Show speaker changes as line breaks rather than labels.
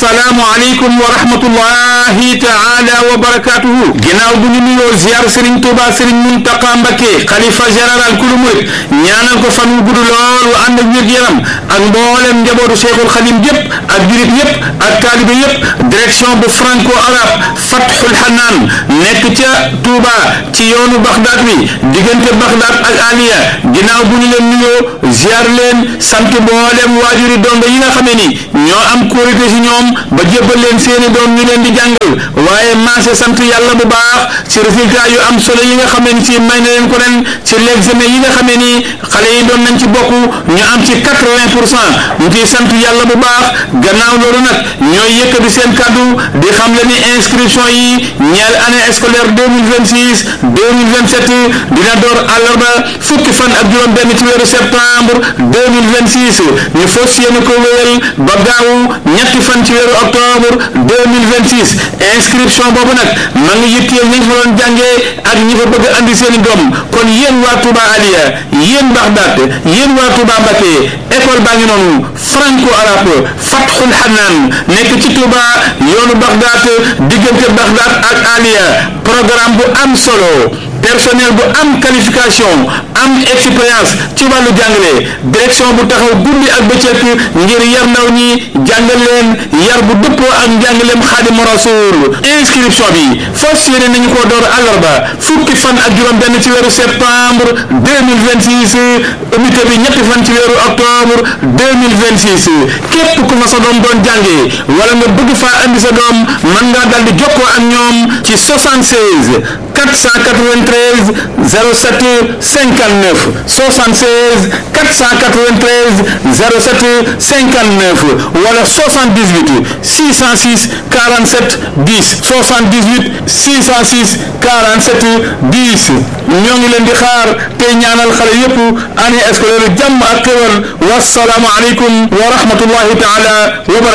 assalaamu aleykum wa rahmatullahi taala wa barakatuhu ginnaaw bu ñu nuyoo ziar Serigne Touba Serigne Mountakha Mbacké xalifa général kulu murit ñaanal ko fan wu gudd lool wu ànd ak wér yaram ak mboolem njabootu Cheikhul Khadim yépp ak jurit yépp ak taalibe yépp direction bu franco arabe Fathul Hanaan nekk ca Touba ci yoonu Bagdad wi diggante Bagdad ak Aliya ginnaaw bu ñu leen nuyoo ziar leen sant mboolem waajuri dongo yi nga xamee ni ñoo am kóolute ci ñoom ba jébbal leen seeni doom ñu leen di jàngal waaye maase sant yàlla bu baax ci résultat yu am solo yi nga xamee ni ci may na leen ko ren ci l'examen yi nga xamee ni xale yi doon nañ ci bokk ñu am ci quatre-vingt pour cent ñu ciy sant yàlla bu baax gannaaw loolu nag ñooy yëkkati seen kàddu di xam le ni inscription yi ñeel année scolaire deux mille vingt six deux mille vingt sept dina door àllarba fukki fan ak juróom benn ci weeru septembre deux mille vingt six ñu fas yéene ko wéyal ba gaawu ñetti fan ci weeru octobre deux mille vingt six inscription boobu nag ma ngi yitteel ñi fa doon jàngee ak ñi fa bëgg andi seeni doom kon yéen waa Touba Aliya yéen Bagdad yéen waa Touba Mbacké école baa ngi noonu franco arabe Fathul Hanaan nekk ci Touba yoonu Bagdad diggante Bagdad ak Aliya programme bu am solo personnel bu am qualification am expérience ci wàllu jàngale direction bu taxaw guddi ak bëccëg ngir yar ndaw ñi jàngal leen yar bu dëppoo ak njàngaleem Xaadimu Rasuul inscription bi fas yéene nañu ko door àllarba fukki fan ak juróom benn ci weeru septembre 2026 unité bi ñetti fan ci weeru octobre 2026 képp ku fa sa doom doon jàngee wala nga bëgg faa andi sa doom mën ngaa dal di jokkoo ak ñoom ci 76 493 07 59 76 493 07 59 wala 78 606 47 10 78 606 47 10 ñoo ngi leen di xaar tey ñaanal xale yépp année scolaire jàmm ak xéwal wasalaamu aleykum wa rahmatullahi taala wa barakatuh